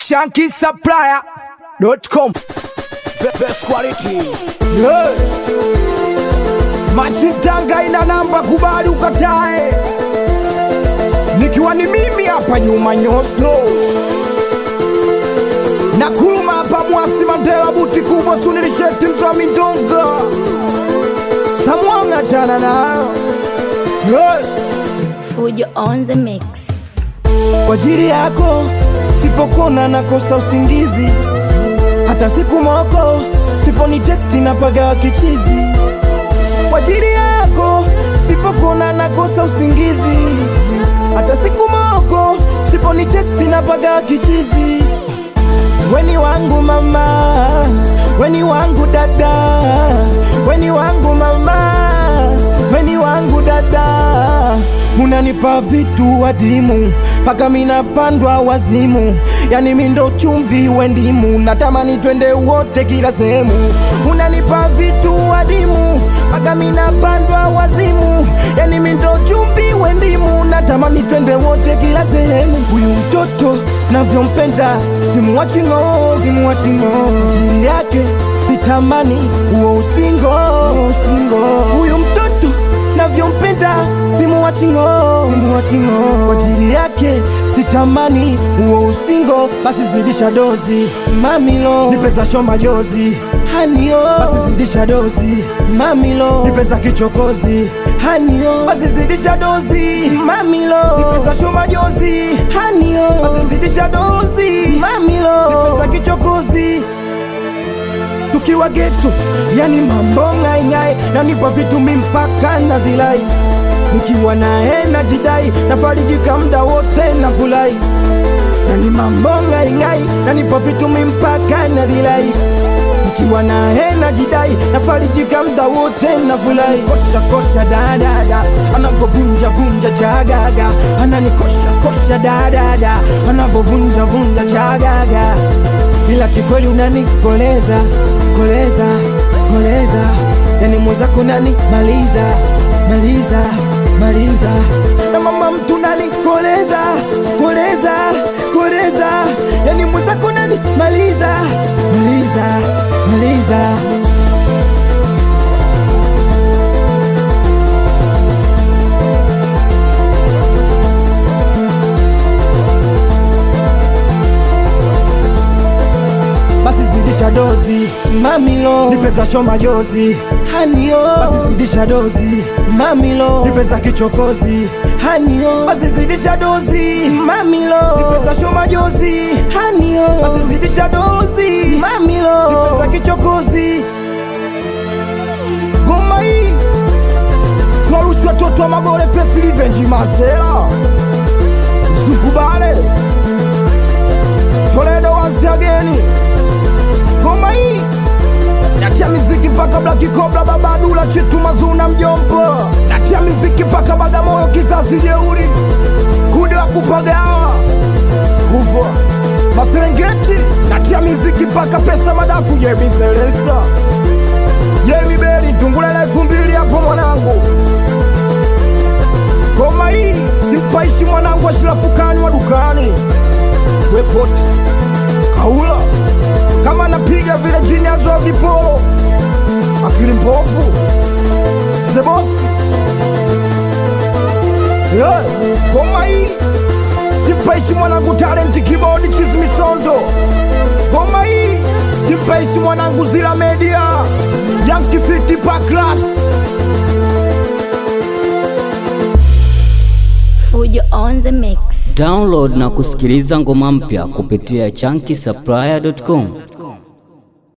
shankisupplier.com Best quality. yeah. Machitanga ina namba, kubali ukatae, nikiwa ni mimi hapa nyuma nyoso na kuluma hapa mwasi Mandela buti kubwa sunilisheti mzwa mindonga samwanga chana nayo yeah. Fujo on the mix. kwa ajili yako sipokona nakosa usingizi hata siku moko siponi teksti napaga kichizi kwa ajili yako sipokona nakosa usingizi hata siku moko siponi teksti napaga kichizi weni wangu mama weni wangu dada weni wangu mama weni wangu dada unanipa vitu adimu mpaka minapandwa wazimu yani mindo chumvi wendimu natamani twende wote kila sehemu unanipa vitu adimu mpaka minapandwa wazimu yani mindo chumvi wendimu natamani twende wote kila sehemu huyu mtoto navyompenda simuwachingo simuwachingo ajili yake sitamani huo usingo usingo huyu mtoto navyompenda simuwachingo simuwachingo kwa ajili yake sitamani huo usingo basi zidisha dozi mamilo nipeza sho majozi hanio basi zidisha dozi mamilo nipeza kichokozi hanio basi zidisha dozi mamilo nipeza sho majozi hanio basi zidisha dozi mamilo nipeza kichokozi tukiwa geto, yani mambo ngaingai, nanipa vitu mimpaka na vilai, nikiwa naye najidai, nafarijika mda wote na fulai, yani mambo ngaingai, nanipa vitu mimpaka na vilai nikiwa naye najidai, nafarijika mda wote na fulai, kosha kosha dadada, anavyovunja vunja chagaga, ananikosha kosha dadada, anavyovunja vunja chagaga ila kikweli unanikoleza koleza koleza, yani mwenzako nani maliza maliza maliza, na mama mtu nani koleza koleza koleza, yani mwenzako nani maliza maliza maliza. basi zidisha dozi mamilo nipeza sho majozi hanio basi zidisha dozi mamilo nipeza kichokozi hanio basi zidisha dozi mamilo nipeza sho majozi hanio basi zidisha dozi mamilo nipeza kichokozi goma hii swarushwa toto wa magore fesilivenji masela msukubale toledo once again ngoma hii natia miziki mpaka Black Cobra babadula chitu mazuna mjombo natia miziki mpaka Bagamoyo kizazi jeuri kude wa kupagawa kuvwa Maserengeti natia miziki mpaka pesa madafu Jemi Selesa Jemi Beli tungula elfu mbili hapo mwanangu ngoma hii simpaishi mwanangu ashirafukani wa dukani wepoti kaula kama napiga vile jini azoa vipolo akili mpofu sebosi yeah. ngoma hii simpaishi mwanangu talenti kibodi chizimisondo ngoma hii simpaishi mwanangu zila media yankifiti paklas Fujo on the mix. Download na kusikiliza ngoma mpya kupitia chunky